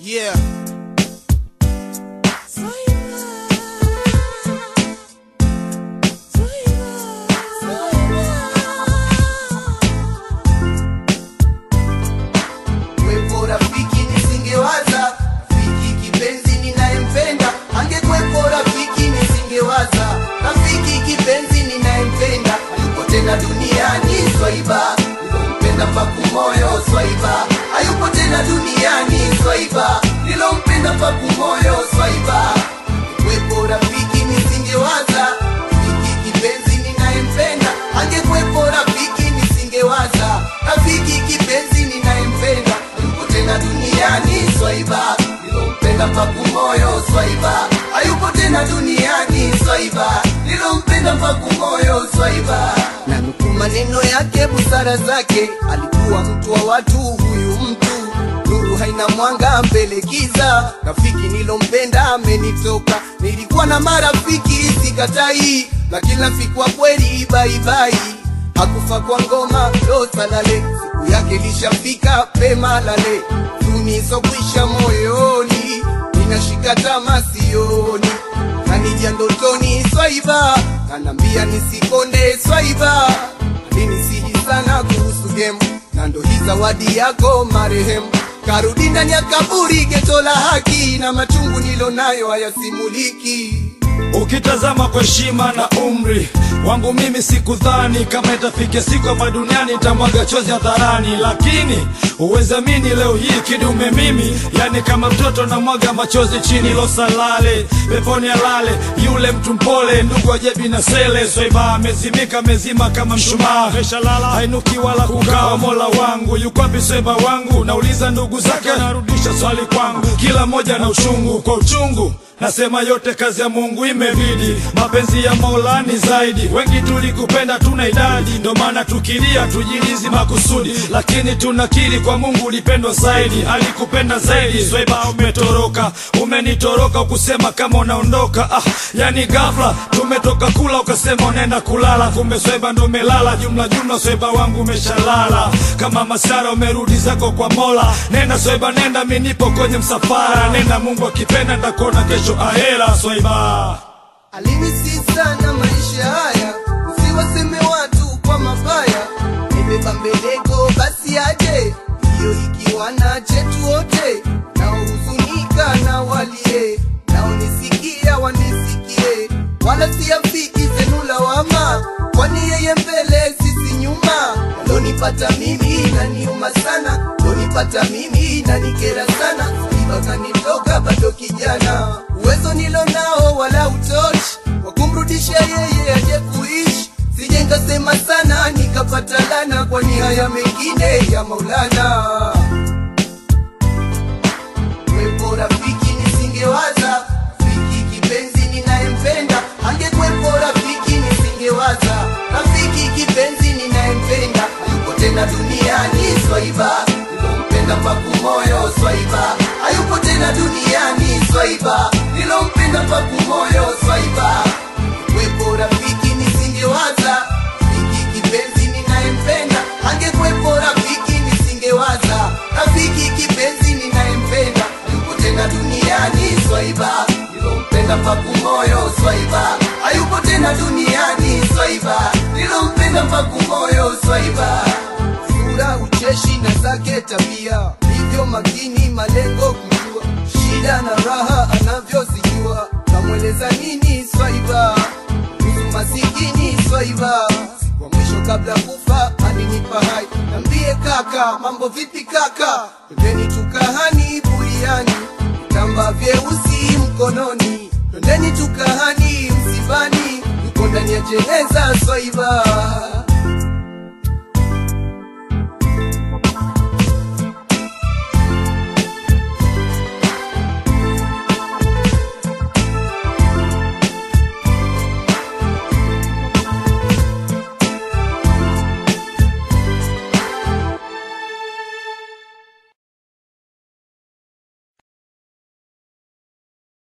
Yeah. Kwepo rafiki nisingewaza, rafiki kipenzi ninayempenda, angekwepo rafiki nisingewaza, rafiki kipenzi ninayempenda, hayupo tena duniani swaiba, nilompenda mpaku moyo swaiba, hayupo tena duniani swaiba, nilompenda mpaku moyo swaiba. Kwepo rafiki nisingewaza, rafiki kipenzi ninayempenda, angekwepo rafiki nisingewaza, rafiki kipenzi ninayempenda, hayupo tena duniani swaiba, nilompenda mpaku moyo swaiba, hayupo tena duniani swaiba, nilompenda mpaku moyo swaiba. Na nukuu maneno yake, busara zake, alikuwa mtu wa watu, huyu mtu nuru haina mwanga mbele giza, rafiki nilompenda amenitoka. Nilikuwa na marafiki sikatai, lakini rafiki wa kweli baibai hakufa kwa ngoma ndo salale, siku yake lishafika pema lale, tunisokwisha moyoni, ninashika tama sioni, nanija ndotoni swaiba, kanambia nisikonde swaiba, alinisihi sana kuhusu gemu, na ndo hii zawadi yako marehemu karudi ndani ya kaburi, geto la haki, na machungu nilonayo hayasimuliki. Ukitazama kwa heshima na umri wangu mimi sikudhani kama itafikia siku hapa duniani nitamwaga chozi hadharani, lakini uwezamini leo hii kidume mimi, yani kama mtoto namwaga machozi chini losalale peponi alale yule mtu mpole, ndugu ajebi na sele swaiba amezimika mezima kama mshumaa, meshalala hainuki wala kukawa. Mola wangu yuko wapi swaiba wangu? Nauliza ndugu zake, narudisha swali kwangu, kila mmoja na uchungu kwa uchungu Nasema yote kazi ya Mungu imebidi, mapenzi ya Mola ni zaidi. Wengi tulikupenda tuna idadi, ndo maana tukilia tujilizi makusudi, lakini tunakiri kwa Mungu ulipendwa zaidi, alikupenda zaidi. Swaiba umetoroka, umenitoroka, ukusema kama unaondoka. Ah, yani ghafla tumetoka kula ukasema unaenda kulala, kumbe Swaiba ndo umelala. Jumla jumla Swaiba wangu umeshalala, kama masara umerudi zako kwa Mola. Nenda Swaiba, nenda, mimi nipo kwenye msafara. Nenda, Mungu akipenda nitakuona kesho ahera. Swaiba Alinisi sana maisha haya, usiwaseme watu kwa mabaya. Nimebeba mbeleko basi aje, hiyo ikiwa na chetu wote, naohuzunika na walie, naonisikia wanisikie, wala siafiki zenu lawama, kwani yeye mbele sisi nyuma. Lonipata mimi naniuma sana, lonipata mimi nanikera sana, Swaiba kanitoka bado kijana, uwezo nilo nao wala utoshi wa kumrudisha yeye aje kuishi. Sije nkasema sana nikapata lana, kwani haya mengine ya Maulana. Kwepo rafiki nisingewaza, rafiki kipenzi ninayempenda, angekwepo rafiki nisingewaza, rafiki kipenzi ninayempenda, hayupo tena duniani Swaiba, nilompenda mpaku moyo Swaiba, hayupo tena duniani Swaiba, nilompenda mpaku moyo Swaiba. Kwepo rafiki nisingewaza, rafiki kipenzi ninayempenda, angekwepo rafiki nisingewaza, rafiki kipenzi ninayempenda, hayupo tena duniani Swaiba, nilompenda mpaku moyo Swaiba, hayupo tena duniani Swaiba, nilompenda mpaku moyo Swaiba. Sura ucheshi na zake tabia, hivyo makini malengo kujua, shida na raha anavyozijua, kamweleza nini Swaiba kuhusu masikini Swaiba. Siku ya mwisho kabla kufa alinipa hai, nambie kaka, mambo vipi kaka, twendeni tukahani buriani, vitamba vyeusi mkononi, twendeni tukahani msibani, yuko ndani ya jeneza Swaiba.